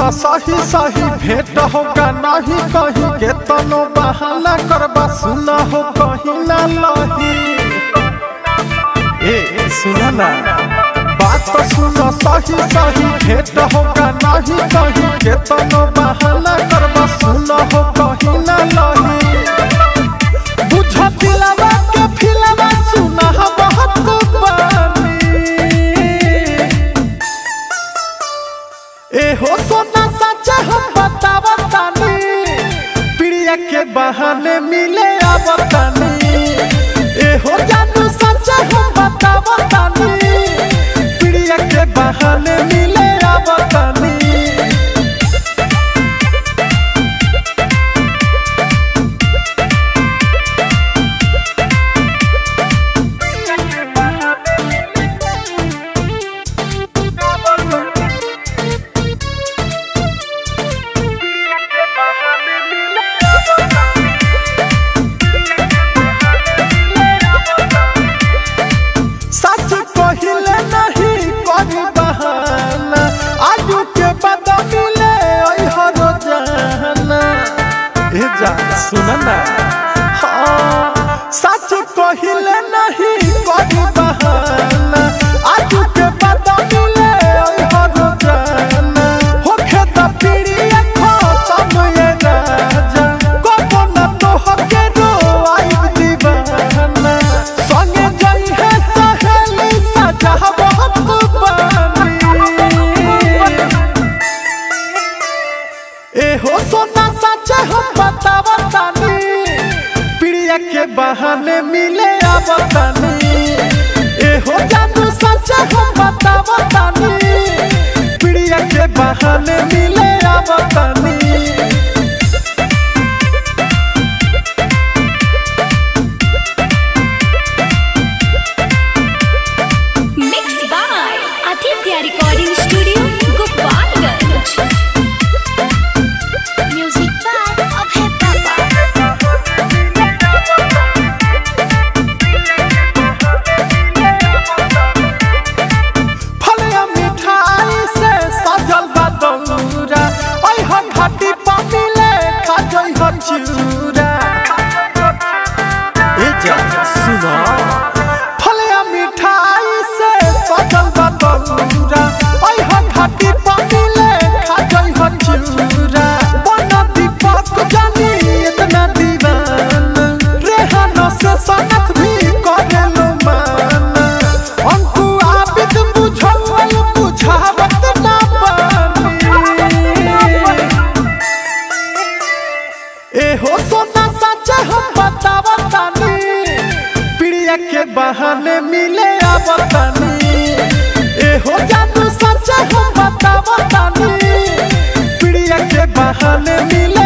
सही सही भेंट होगा नहीं कहीं के तनो बहाना करबा सुना हो कहीं ना लही ए सुना ना बात तो सुनो सही सही भेंट होगा नहीं कहीं के तनो बहाना करबा सुना हो कहीं ना लही बुझ दिलवा के फिलवा सुना हो बहुत बानी ए हो सोना सच हम बतावा तानी प्रिया के बहाने मिले आवतानी ए हो जानू सच हम बतावा तानी प्रिया के बहाने मिले आवतानी सच कहिले नहीं करी बहाना आजू के बाद मिले ओइ हर जाना ए जा सुन ना हाँ सच कहिले नहीं करी बहाना आजू के बाद मिले ओइ हर जाना होखे त पीड़ी खत्म ये राजा कबो न तो हके रो आई दीवाना संगे जाई है सहेली सजा बहुत बानी ए हो सोना सच हम बतावा तानी प्रिया के बहाने मिले आवतानी ए हो जानू सच हम बतावा तानी प्रिया के बहाने मिले आवतानी Mixed by Aditya Recording Studio, Gopalganj. Music by Abhay Papa. फलिया मिठाई से सजल बा दौरा ओइ हो घाटी पर मिले खा जई हो चूरा ए जा सुनो फलिया मिठाई से सजल बा दौरा ओइ हो घाटी पर मिले खा जई हो चूरा बन दीपक जानी इतना दीवाना रेहानो से सनक भी करेलो माना अंकु आबिद बुझल बुझावत ना पानी ए हो सोना सच हम बतावा तानी प्रिया के बहाने मिले आवतानी ए हो जानू सच हम बतावा तानी प्रिया के बहाने मिले